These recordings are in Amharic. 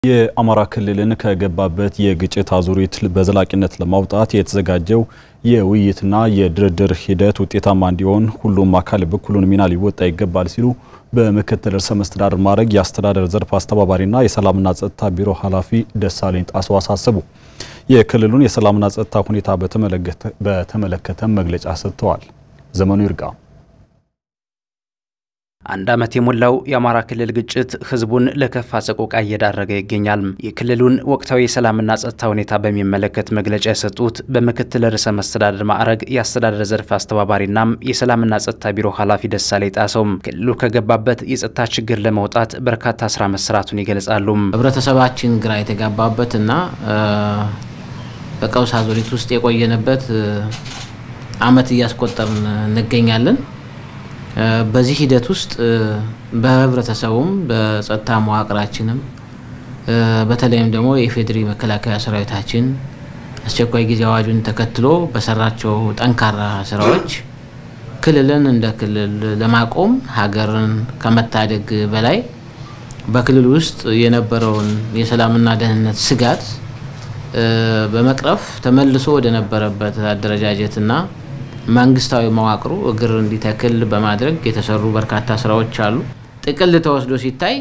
የአማራ ክልልን ከገባበት የግጭት አዙሪት በዘላቂነት ለማውጣት የተዘጋጀው የውይይትና የድርድር ሂደት ውጤታማ እንዲሆን ሁሉም አካል በኩሉን ሚና ሊወጣ ይገባል ሲሉ በምክትል ርዕሰ መስተዳድር ማዕረግ የአስተዳደር ዘርፍ አስተባባሪና የሰላምና ጸጥታ ቢሮ ኃላፊ ደሳለኝ ጣሰው አሳሰቡ። የክልሉን የሰላምና ጸጥታ ሁኔታ በተመለከተም መግለጫ ሰጥተዋል። ዘመኑ ይርጋ አንድ ዓመት የሞላው የአማራ ክልል ግጭት ህዝቡን ለከፋ ሰቆቃ እየዳረገ ይገኛል። የክልሉን ወቅታዊ የሰላምና ጸጥታ ሁኔታ በሚመለከት መግለጫ የሰጡት በምክትል ርዕሰ መስተዳድር ማዕረግ የአስተዳደር ዘርፍ አስተባባሪና የሰላምና ጸጥታ ቢሮ ኃላፊ ደሳለኝ ጣሰው ክልሉ ከገባበት የጸጥታ ችግር ለመውጣት በርካታ ስራ መሰራቱን ይገልጻሉ። ህብረተሰባችን ግራ የተጋባበት እና በቀውስ አዙሪት ውስጥ የቆየንበት ዓመት እያስቆጠርን እንገኛለን። በዚህ ሂደት ውስጥ በህብረተሰቡም በጸጥታ መዋቅራችንም በተለይም ደግሞ የኢፌዴሪ መከላከያ ሰራዊታችን አስቸኳይ ጊዜ አዋጁን ተከትሎ በሰራቸው ጠንካራ ስራዎች ክልልን እንደ ክልል ለማቆም ሀገርን ከመታደግ በላይ በክልል ውስጥ የነበረውን የሰላምና ደህንነት ስጋት በመቅረፍ ተመልሶ ወደ ነበረበት አደረጃጀትና መንግስታዊ መዋቅሩ እግር እንዲተክል በማድረግ የተሰሩ በርካታ ስራዎች አሉ። ጥቅል ተወስዶ ሲታይ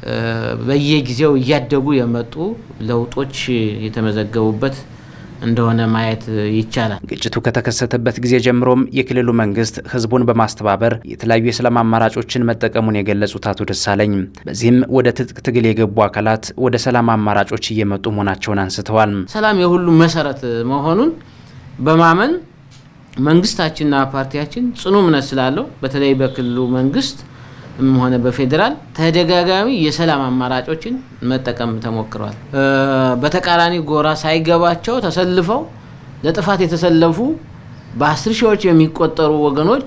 በየጊዜው እያደጉ የመጡ ለውጦች የተመዘገቡበት እንደሆነ ማየት ይቻላል። ግጭቱ ከተከሰተበት ጊዜ ጀምሮም የክልሉ መንግስት ህዝቡን በማስተባበር የተለያዩ የሰላም አማራጮችን መጠቀሙን የገለጹት አቶ ደሳለኝ በዚህም ወደ ትጥቅ ትግል የገቡ አካላት ወደ ሰላም አማራጮች እየመጡ መሆናቸውን አንስተዋል። ሰላም የሁሉም መሰረት መሆኑን በማመን መንግስታችንና ፓርቲያችን ጽኑ እምነት ስላለው በተለይ በክልሉ መንግስት ሆነ በፌዴራል ተደጋጋሚ የሰላም አማራጮችን መጠቀም ተሞክሯል። በተቃራኒ ጎራ ሳይገባቸው ተሰልፈው ለጥፋት የተሰለፉ በአስር ሺዎች የሚቆጠሩ ወገኖች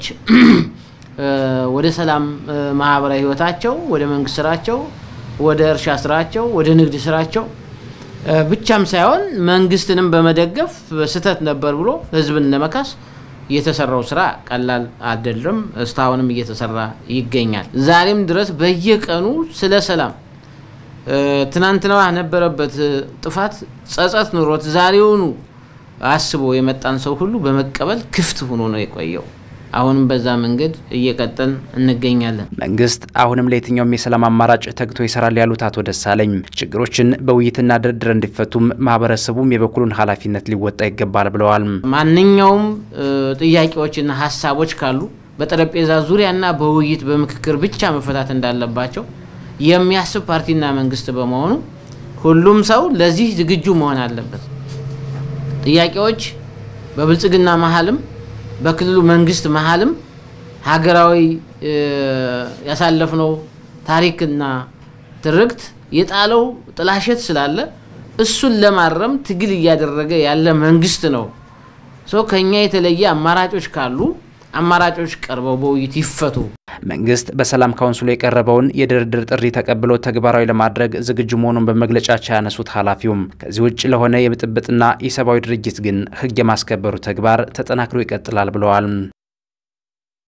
ወደ ሰላም ማህበራዊ ህይወታቸው፣ ወደ መንግስት ስራቸው፣ ወደ እርሻ ስራቸው፣ ወደ ንግድ ስራቸው ብቻም ሳይሆን መንግስትንም በመደገፍ ስህተት ነበር ብሎ ህዝብን ለመካስ የተሰራው ስራ ቀላል አይደለም። እስካሁንም እየተሰራ ይገኛል። ዛሬም ድረስ በየቀኑ ስለ ሰላም ትናንትና ነበረበት ጥፋት ጸጸት ኑሮት ዛሬውኑ አስቦ የመጣን ሰው ሁሉ በመቀበል ክፍት ሆኖ ነው የቆየው። አሁንም በዛ መንገድ እየቀጠል እንገኛለን። መንግስት አሁንም ለየትኛውም የሰላም አማራጭ ተግቶ ይሰራል ያሉት አቶ ደሳለኝ ችግሮችን በውይይትና ድርድር እንዲፈቱም ማህበረሰቡም የበኩሉን ኃላፊነት ሊወጣ ይገባል ብለዋል። ማንኛውም ጥያቄዎችና ሀሳቦች ካሉ በጠረጴዛ ዙሪያና በውይይት በምክክር ብቻ መፈታት እንዳለባቸው የሚያስብ ፓርቲና መንግስት በመሆኑ ሁሉም ሰው ለዚህ ዝግጁ መሆን አለበት። ጥያቄዎች በብልጽግና መሀልም በክልሉ መንግስት መሀልም ሀገራዊ ያሳለፍነው ታሪክና ትርክት የጣለው ጥላሸት ስላለ እሱን ለማረም ትግል እያደረገ ያለ መንግስት ነው። ሶ ከኛ የተለየ አማራጮች ካሉ አማራጮች ቀርበው በውይይት ይፈቱ። መንግስት በሰላም ካውንስሉ የቀረበውን የድርድር ጥሪ ተቀብሎ ተግባራዊ ለማድረግ ዝግጁ መሆኑን በመግለጫቸው ያነሱት ኃላፊውም ከዚህ ውጭ ለሆነ የብጥብጥና የሰብአዊ ድርጊት ግን ህግ የማስከበሩ ተግባር ተጠናክሮ ይቀጥላል ብለዋል።